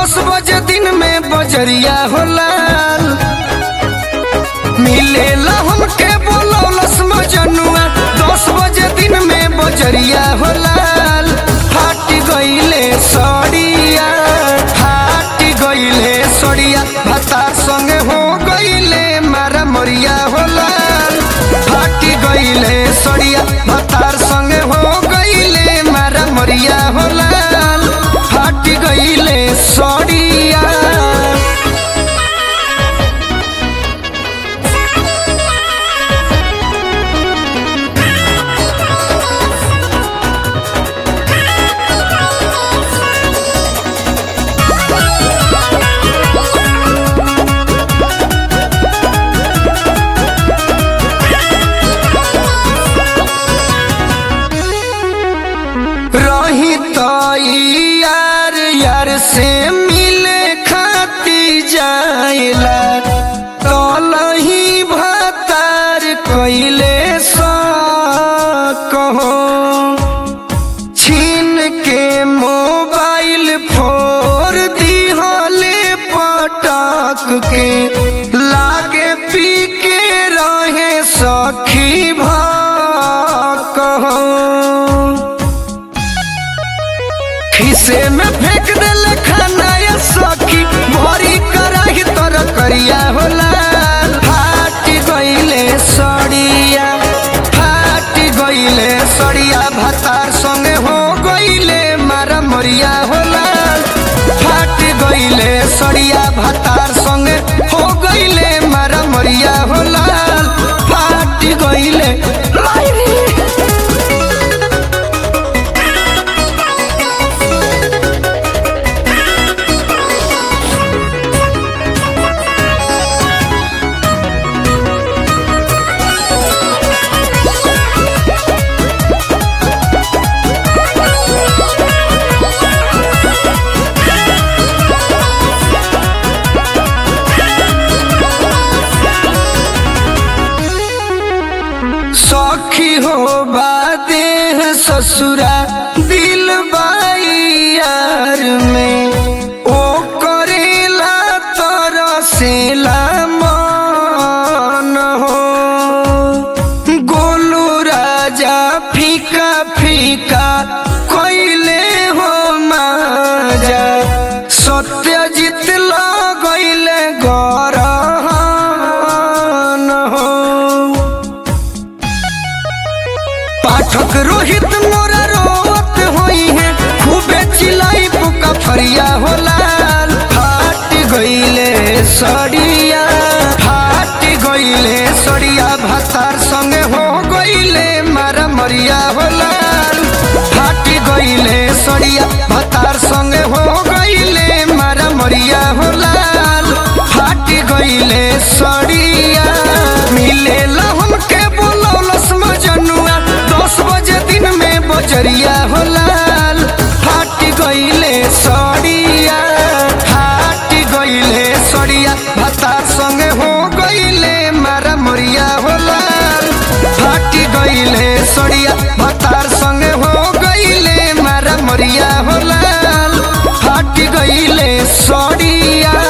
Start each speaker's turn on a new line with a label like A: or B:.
A: दस बजे दिन में बजरिया होला मिलेला हमके बोलौलस मजनुआ दस बजे दिन में बजरिया होला फाट गईले सड़िया फाट गईले सड़िया भता संगे हो गईले मारा मरिया होला फाट गईले सड़िया भतार संगे हो गईले मारा मरिया होला फाट गईले सड़िया रही तो यार यार से मिले खाती जाइला तलही भतार कैले सा कहो छीन के मोबाइल फोर दिहले पटक के लागे पी के रहे सखी भा कहो खिसे में फेंक देले खाना या सखी भरी कराही तर करिया होला फाट गईले सड़िया फाट गईले सड़िया भतार संगे हो गईले मारा मरिया होला फाट गईले सड़िया भतार संगे हो गईले मारा मरिया होला फाट गईले लाइरी सखी हो बादेह ससुरा दिल बाई यार में ओ करेला तरसेला मन हो गोलू राजा फीका फीका कैले हो माजा सत्यजित लगैले गरहन हो पाठक रोहित मोरा रोवत होई है खूबे चिलाई पुका फरिया होला फाट गईले सड़िया फाट गईले सड़िया भतार संगे हो गईले मारा मरिया होला फाट गईले सड़िया भतार संगे हो गईले मारा मरिया होला फाट गईले सड़िया मिलेला हमके बोलौलस मजनुआ दस बजे दिन में बजरिया होला फाट गईले सड़िया फाट गईले सड़िया भतार संगे हो गईले मारा मरिया होला फाट गईले सड़िया भतार संगे हो गईले मारा मरिया होला फाट गईले सड़िया